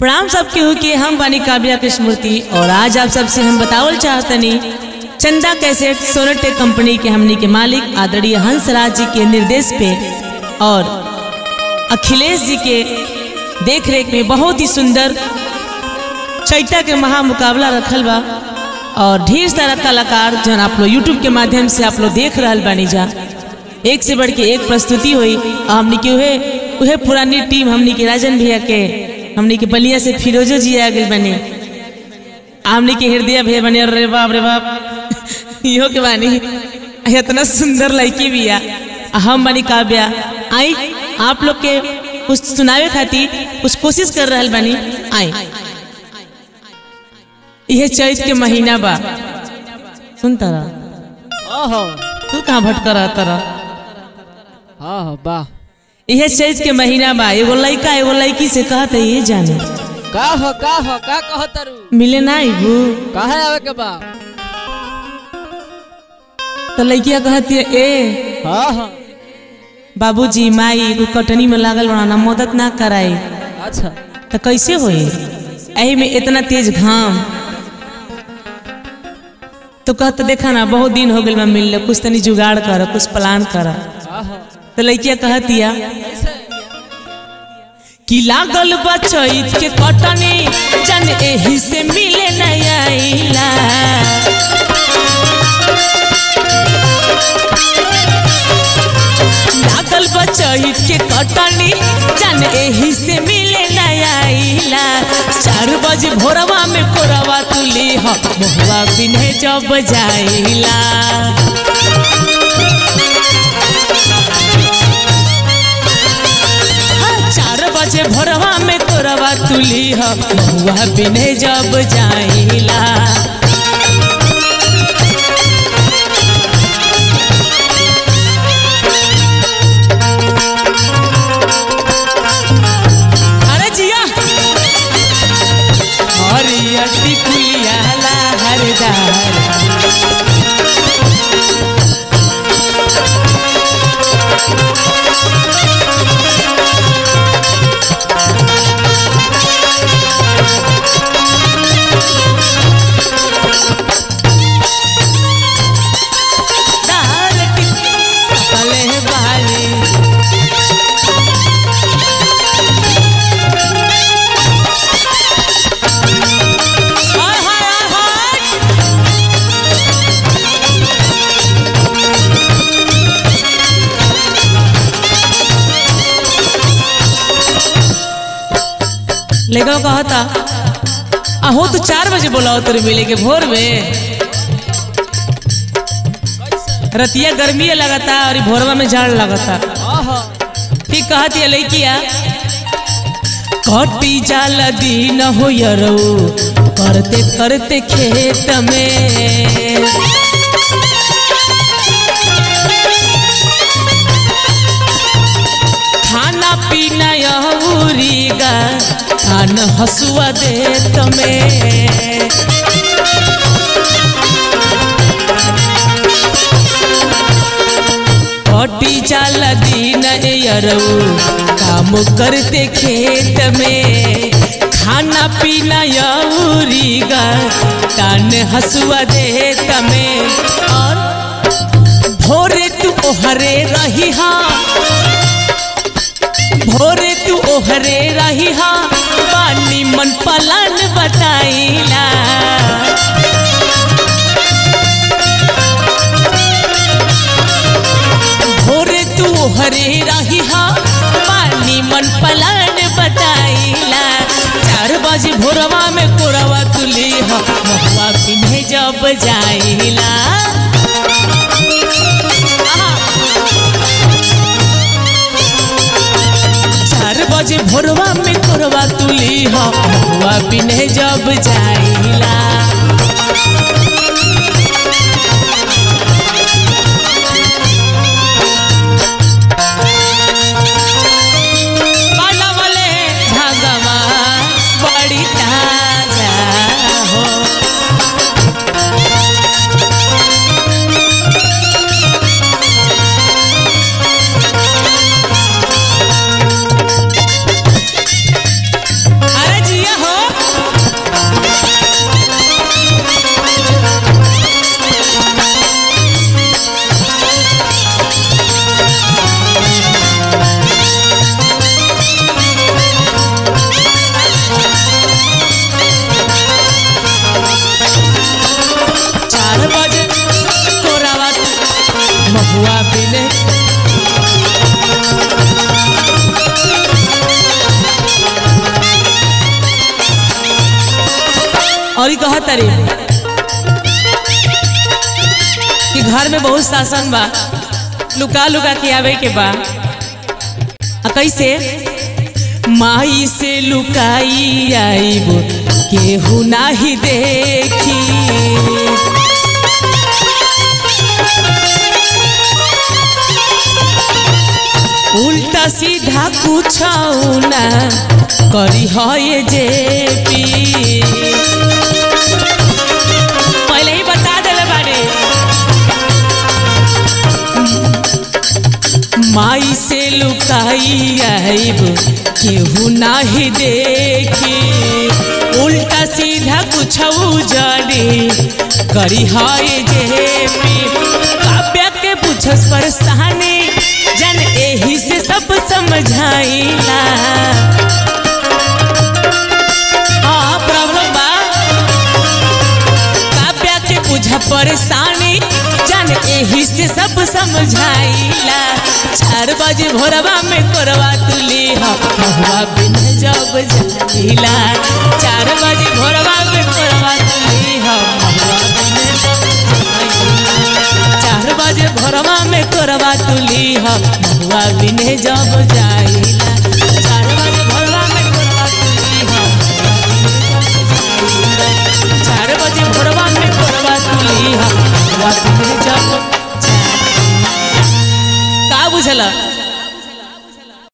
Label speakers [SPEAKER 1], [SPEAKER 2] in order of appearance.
[SPEAKER 1] प्रणाम सबके हो के हम बानी काव्या कृष्णमूर्ति और आज आप सबसे हम बतावल चाहतनी चंदा कैसेट सोनोटेक कंपनी के हमनी के मालिक आदरणीय हंसराज जी के निर्देश पे और अखिलेश जी के देख रेख में बहुत ही सुंदर चैता के महा मुकाबला रखल बा और ढेर सारा कलाकार जन आप लोग यूट्यूब के माध्यम से आप लोग देख रहा बानी जा एक से बढ़ के एक प्रस्तुति हुई और हमनी के उहे उहे पुरानी टीम हमनी के राजन भैया के हमनी के बलिया से फिरोजो जी आ गए बने हमनी के हृदय भैया बने अरे बाप रे बाप इहो के बानी इतना सुंदर लड़की भी आ आ हम बनी काव्या आई आप लोग के कुछ सुनावे खातिर कुछ कोशिश कर रहा बानी आई यह चैत के महीना बा सुन तारा
[SPEAKER 2] ओहो
[SPEAKER 1] तू कहाँ भटक रहा तारा
[SPEAKER 2] हाँ हाँ वाह
[SPEAKER 1] यह चैत के महीना बा एगो लड़का एगो लड़की से कहते ये जाने
[SPEAKER 2] का हो का हो का कहो तारू
[SPEAKER 1] मिले ना आईबू
[SPEAKER 2] काहे आवे के बा
[SPEAKER 1] तो लड़किया कहती है ए
[SPEAKER 2] हाँ हाँ
[SPEAKER 1] बाबूजी माई एगो कटनी में लागल बना ना मदद ना कराई
[SPEAKER 2] अच्छा
[SPEAKER 1] तो कैसे होई एही में इतना तेज घाम तो कहत देखा ना बहुत दिन हो गइल बा मिलले कुछ तनी जुगाड़ कर कुछ प्लान कर
[SPEAKER 2] हाँ हाँ
[SPEAKER 1] तो लड़किया कहतिया
[SPEAKER 2] कैसे
[SPEAKER 1] कि लागल बा चैत के कटनी जन एही से मिले नहीं आइला लागल बा चैत के कटनी जन एही से मिले नहीं आइला चार बजे भोरवा में कोरवा तुली ह मोहवा बिन्हे जब जाइला हाँ, चार बजे भोरवा में तोरवा तुली ह महुआ बिने जब जाइला अरे जिया हरियर टिकुलिया ला हरदार दार टिक सकले बाली हाय हाय हाय लेगा कहता अहो तो चार बजे बोलाओ तेरे मिले के भोर में रतिया गर्मी लगता और ई भोरवा में झाड़ लगता
[SPEAKER 2] हाँ हाँ
[SPEAKER 1] ठीक कहती है लड़किया कटी जाल दिन हो यरो करते करते खेत में खाना पीना यहूरीगा खान हसुआ दे तमें कटी जाल दिन यरऊ काम करते खेत में खाना पीना यौरीगा तान हसुआ दे तमे और भोरे तू ओहरे रही हाँ भोरे तू ओहरे रही हाँ पानी मन पलन बताइला भोरे तू हरे रही हा पानी मन पलान बताइला चार बजे भोरवा में कोरवा तुली हा महुआ पिन्हे जब जाइला आहा। चार बजे भोरवा में कोरवा तुली हा महुआ पिन्हे जब जाइला बाला वाले भगवा बड़ी ताजा हो अरे जिया और ही कहत रे कि घर में बहुत शासन बा लुका लुका के आवे के बा आ कैसे माई से लुकाई आईब केहू नाही देखी उल्टा सीधा कुछ ना करी है जे पी पहले ही बता दिले बारे माई से लुकाई आईब केहू नाही देखी उल्टा सीधा कुछ जड़ी करी है जे पी काव्या के पूछस परेशानी जन एही से सब समझाइला हाँ प्रॉब्लम बा काव्या के बुझ परेशानी जान एही से सब समझाइला चार बजे भोरवा में कोरवा तुली हवा बिन जब जाइला चार बजे भोरवा में कोरवा तुली हवा बिन जब जाइला। चार बजे भोरवा में कोरवा तुली हवा बिन जब जाइला चार बजे भोरवा में कोरवा तुली हवा चार बजे भोरवा में कोरवा तुली हवा बिन जब जाइला। का बुझला